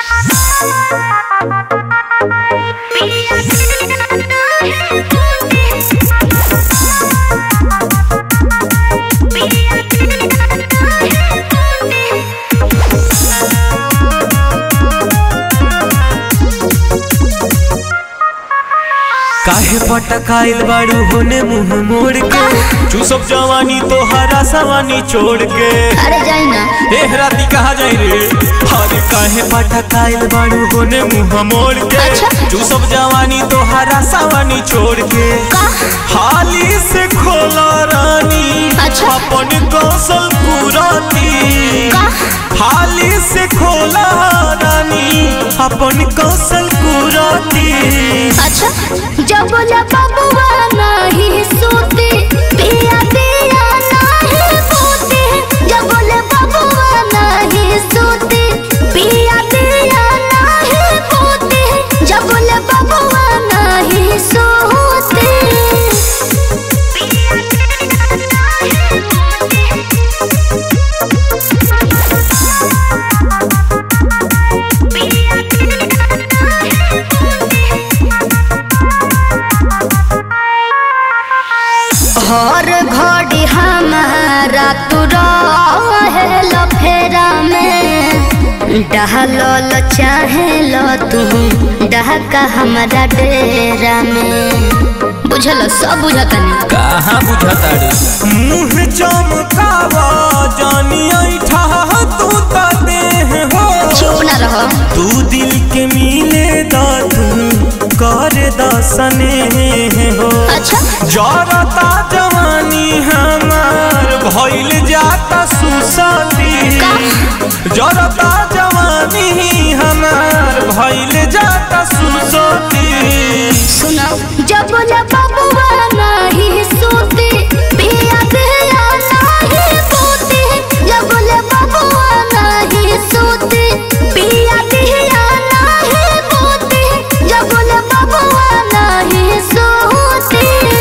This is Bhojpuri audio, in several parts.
काहे पटकाइल बाड़ू होने मुंह मोड़ के तू सब जवानी तोहरा सवानी छोड़ के अरे जाई ना ए राती कहाँ जाई रे अरे काहे पटकाइल बाड़ू होने मुंह मोड़ के अच्छा। तू सब जवानी तोहरा सवानी छोड़ के हाली से खोला रानी अच्छा। अपन कौशल पुराती हाली से खोला रानी अपन कौशल पुराती अच्छा जब बोला बबुआ नहीं सोते पिया पिया नहीं सोते जब बोले बबुआ नहीं सोते पिया पिया नहीं सोते जब बोले बबुआ नहीं सोते हर घड़ी हमारा तू रहेल फेरा में डहल चाहेल तू डहका हमारा डेरा में बुझल सब बुझतनी कहाँ बुझता रे मुँह चमकावा जानी ऐठा तू त देह हो चुप ना रहो तू दिल के मिले दा तू कर दसने हो अच्छा जरता जवानी हमार भइल जाता सुसती जरता जवानी हमार भइल जाता सुसती सुनो जब बोले बबुआ नहीं सोते पिया पिया नहीं सोते जब बोले बबुआ नहीं सोते पिया पिया नहीं सोते जब बोले बबुआ नहीं सोते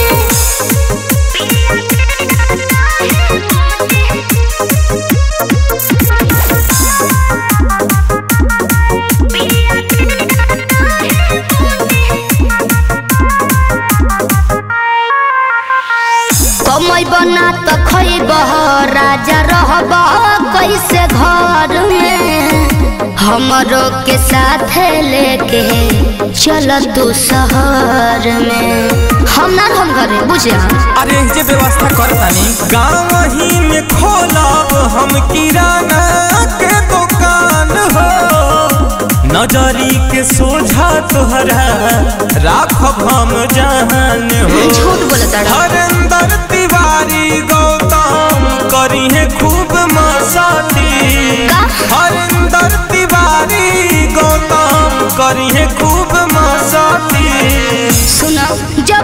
कमई बना तो खैब राजा रहब कैसे घर में हमरो के साथ लेके चल तू शहर में हम ना हम घरे बुझे अरे जे व्यवस्था करतानी गाँव ही में खोलब हम किराना के दुकान हो नजरी के सोझा तोहरा राखब हम जहान हो झूठ बोलता रहो। हरेंद्र तिवारी गौतम करी है खूब मसाती का? हरेंद्र तिवारी गौतम करी है खूब मसाती सुनो जब